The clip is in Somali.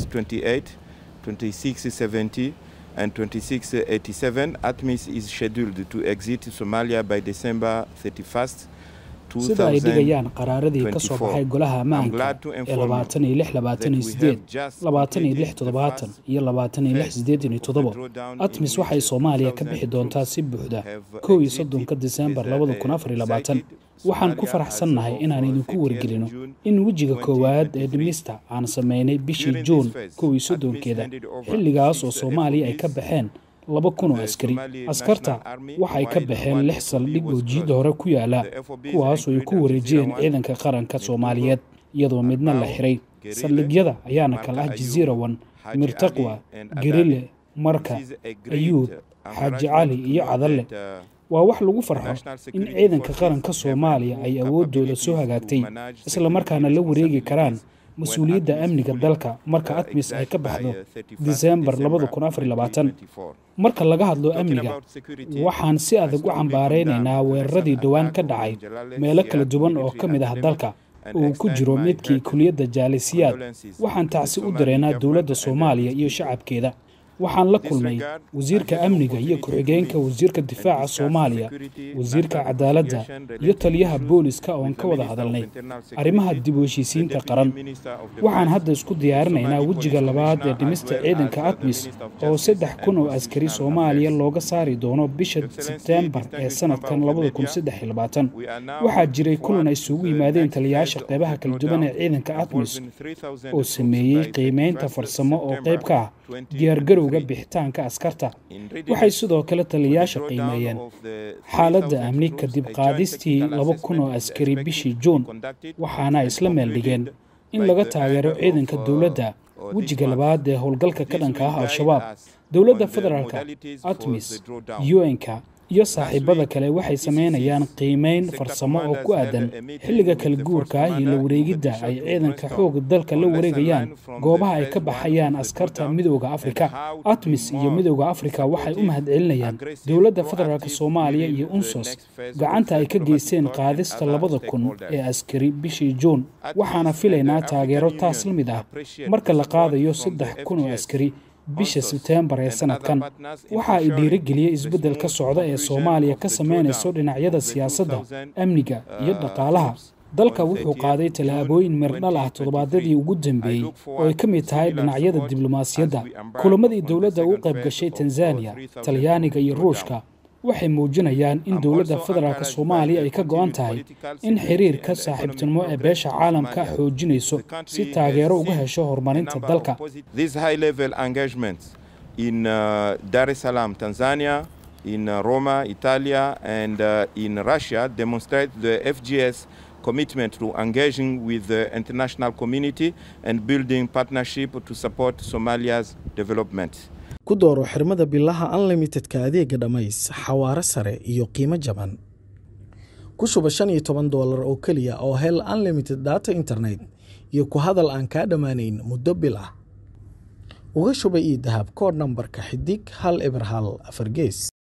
2628, 2670, and 2687, ATMIS is scheduled to exit Somalia by December 31st. sida ay dhigayaan qaraaradii ka soo baxay golaha ammaanka ee labaatan iyo lix labaatan iyo sideed labaatan iyo lix toddobaatan iyo labaatan iyo lix sideetan iyo toddoba atmis waxay soomaaliya ka bixi doontaa si buuxda kow iyo soddonka disembar labada kun afar iyo labaatan waxaan ku faraxsannahay inaan idinku wargelino in wejiga koowaad ee dhimista aan samaynay bishii juun kow iyo soddonkeeda xilligaas oo soomaaliya ay ka baxeen laba kun oo askari askarta waxay ka baxeen lix saldhig oo jiidda hore ku yaala kuwaasoo ay ku wareejiyeen ciidanka qaranka soomaaliyeed iyadoo midna la xiray saldhigyada ayaana kala ah jasiirawan mirtaqwa gerile marka ayuub xaaji cali iyo cadalle waa wax lagu farxo in ciidanka qaranka soomaaliya ay awooddooda soo hagaagtay islamarkaana la wareegi karaan mas-uuliyadda amniga dalka marka atmis ay ka baxdo disembar marka laga hadlo amniga waxaan si adag u cambaaraynaynaa weeraradii dhowaan ka dhacay meelo kala duwan oo ka mid ah dalka uu ku jiro midkii kuliyadda jaalisiyaad waxaan tacsi u dareynaa dowladda soomaaliya iyo shacabkeeda waxaan la kulmay wasiirka amniga iyo ku-xigeenka wasiirka difaaca soomaaliya wasiirka cadaaladda iyo taliyaha booliska oon ka wada hadalnay arrimaha dib u heshiisiinta qaran waxaan hadda isku diyaarinaynaa wejiga labaad ee dhimista ciidanka atmis oo saddex kun oo askari soomaaliya looga saari doono bisha sebteembar ee sanadkan waxaa jiray kulan ay isugu yimaadeen taliyayaasha qeybaha kala duwan ee ciidanka atmis oo sameeyey qiimeynta farsamo oo qayb ka ah diyaargarowga bixitaanka askarta waxay sidoo kale taliyayaasha qiimeeyeen xaaladda amni kadib qaadistii laba kun oo askari bishii juun waxaana ay isla meel dhigeen in laga taageero ciidanka dowladda wejiga labaad ee howlgalka ka dhanka ah al-shabaab dowladda federaalka atmis un-ka iyo saaxiibada kale waxay samaynayaan qiimeyn farsamo oo ku aadan xilliga kala guurka ah iyo la wareegidda ay ciidanka xooga dalka la wareegayaan goobaha ay ka baxayaan askarta midooda afrika atmis iyo midooda afrika waxay u mahadcelinayaan dowladda federaalk soomaaliya iyo unsos gacanta ay ka geysteen qaadista labada kun ee askari bishii juun waxaana filaynaa taageero taas la mid ah marka la qaadayo saddex kun oo askari bisha sebteembar ee sanadkan waxa ay dhiirigeliyey isbeddel ka socda ee soomaaliya ka samaynayso dhinacyada siyaasadda amniga iyo dhaqaalaha dalka wuxuu qaaday tallaabooyin mirdhal ah toddobaadyadii ugu dambeeyey oo ay ka mid tahay dhinacyada diblomaasiyadda kulamadii dowladda u qayb gashay tanzaniya talyaaniga iyo ruushka waxay muujinayaan in dowladda federaalk soomaaliya ay ka go'an tahay in xiriirka saaxiibtinimo ee beesha caalamka xoojinayso si taageero uga hesho horumarinta dalka in uh, Dar es Salaam, Tanzania, in uh, Roma, Italia, and uh, in Russia demonstrate the FGS commitment to engaging with the international community and building partnership to support Somalia's development. ku dooro xirmada bilaha unlimitedka adeega dhammays xawaare sare iyo qiimo jaban ku shuba shan iyo toban doolar oo keliya oo hel unlimited data internet iyo ku hadal aan kaa dhammaanayn muddo bil ah uga shuba io dahab koodh nambarka xidig hal eber hal afar gees